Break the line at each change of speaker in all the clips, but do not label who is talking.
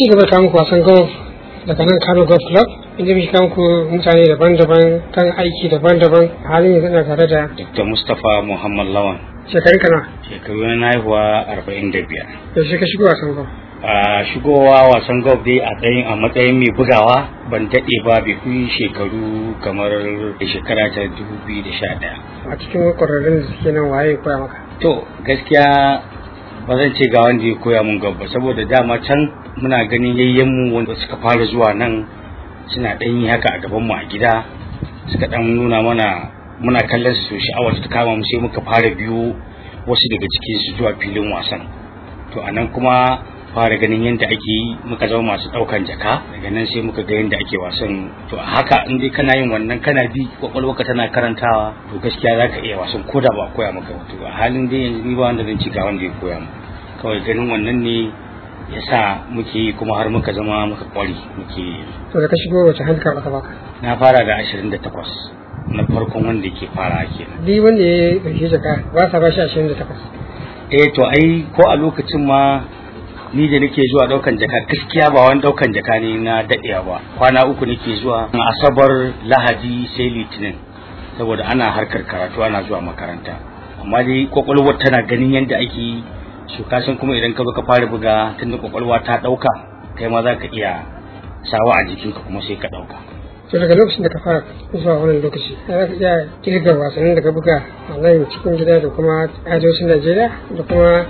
ci gaba da muku wasan golf daga nan Kano Golf Club inda muke kawo muku mutane daban-daban kan aiki daban-daban halin yanzu ina tare da
Dr. Mustapha Muhammad Lawan
shekarun kana
shekaru na haihuwa arba'in da biyar.
yaushe ka shigo wasan golf
A shigowa wasan golf dai a tsayin a matsayin mai bugawa ban daɗe ba bai fi shekaru kamar shekara ta dubu biyu da sha ɗaya.
a cikin kwararrun da suke nan waye koya maka
To gaskiya ba zan ce ga wanda ya koya mun golf ba saboda dama can muna ganin yayyenmu wanda suka fara zuwa nan suna ɗan yi haka a gaban mu a gida suka ɗan nuna mana muna kallon su sha'awar ta kama mu sai muka fara biyo wasu daga cikin su zuwa filin wasan to anan kuma fara ganin yadda ake yi muka zama masu ɗaukan jaka daga nan sai muka ga yadda ake wasan to a haka in dai kana yin wannan kana bi kwakwalwarka tana karantawa to gaskiya za ka iya wasan ko da ba a koya maka ba to a halin dai yanzu ni ba wanda zan ci ga wanda ya koya mu kawai ganin wannan ne ya sa muke yi kuma har muka zama muka kwari muke yi
to da ka shigo wace handicap aka baka
na fara da ashirin da takwas na farkon wanda ke fara kenan
duk wanda ya ɗauki jaka ba sa ba shi ashirin da takwas
eh to ai ko a lokacin ma ni da nake zuwa daukan jaka gaskiya ba wani daukan jaka ne na daɗewa ba kwana uku nake zuwa asabar lahadi sai litinin saboda ana harkar karatu ana zuwa makaranta amma dai kwakwalwar tana ganin yadda ake yi su kasan kuma idan ka zo ka fara buga tunda kwakwalwa ta ɗauka kai ma za ka iya sawa a jikinka kuma sai ka ɗauka
to daga lokacin da ka fara zuwa wannan lokaci za ka iya kirga wasannin da ka buga a nan cikin gida da kuma arewacin najeriya da kuma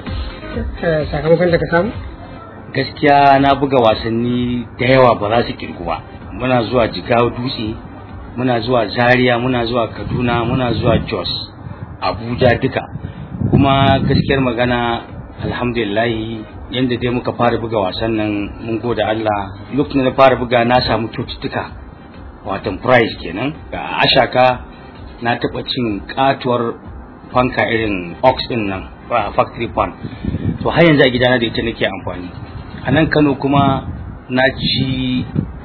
eh, sakamakon da ka samu
gaskiya na buga wasanni da yawa ba za su kirgu ba muna zuwa jigawa dutse muna zuwa zaria muna zuwa kaduna muna zuwa jos abuja duka kuma gaskiyar magana alhamdulillahi yadda dai muka fara buga wasan nan mun gode allah lokacin da na fara buga na samu kyaututtuka watan prize kenan ga ashaka na taɓa cin katuwar fanka irin ox din nan ba factory fan to har yanzu a gidana da ita nake amfani a nan kano kuma na ci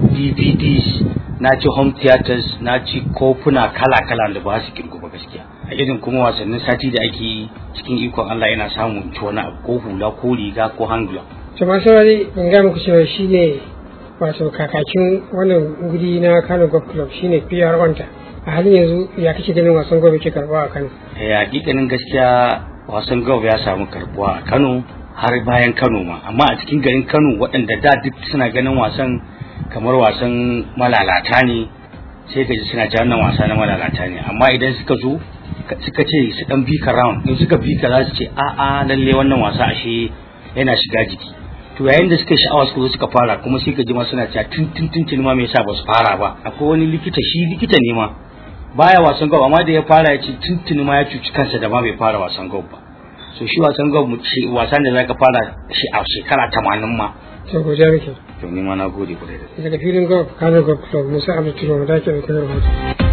dvds na ci home theaters na ci kofuna kala-kala da ba su kirgu ba gaskiya a irin kuma wasannin sati da ake yi cikin ikon allah yana samun ci wani abu ko hula ko riga ko hand glove
to masu saurari in ga muku cewa shi ne wato kakakin wannan guri na kano golf club shine pr wanta a halin yanzu ya kake ganin wasan golf ke karɓa a kano
Eh, hakikanin gaskiya wasan golf ya samu karbuwa a Kano har bayan Kano ma amma a cikin garin Kano waɗanda da duk suna ganin wasan kamar wasan malalata ne sai ka ji suna ce wannan wasa na malalata ne amma idan suka zo ka- suka ce su dan bi ka round in suka bi ka za su ce a a lalle wannan wasa ashe yana shiga jiki to yayin da suka yi sha'awa suka zo suka fara kuma sai ka ji ma suna cewa tun tun tun tun ma me yasa ba su fara ba akwai wani likita shi likita ne ma baya wasan golf amma da ya fara ya ce tuntuni ma ya cuci kansa da ma bai fara wasan golf ba so shi wasan golf mu ce wasan da zaka fara shi a shekara 80 ma
to godiya muke
to ni ma na gode kwarai da gaske.
daga filin golf kano golf club musa abdul da ke da rahoto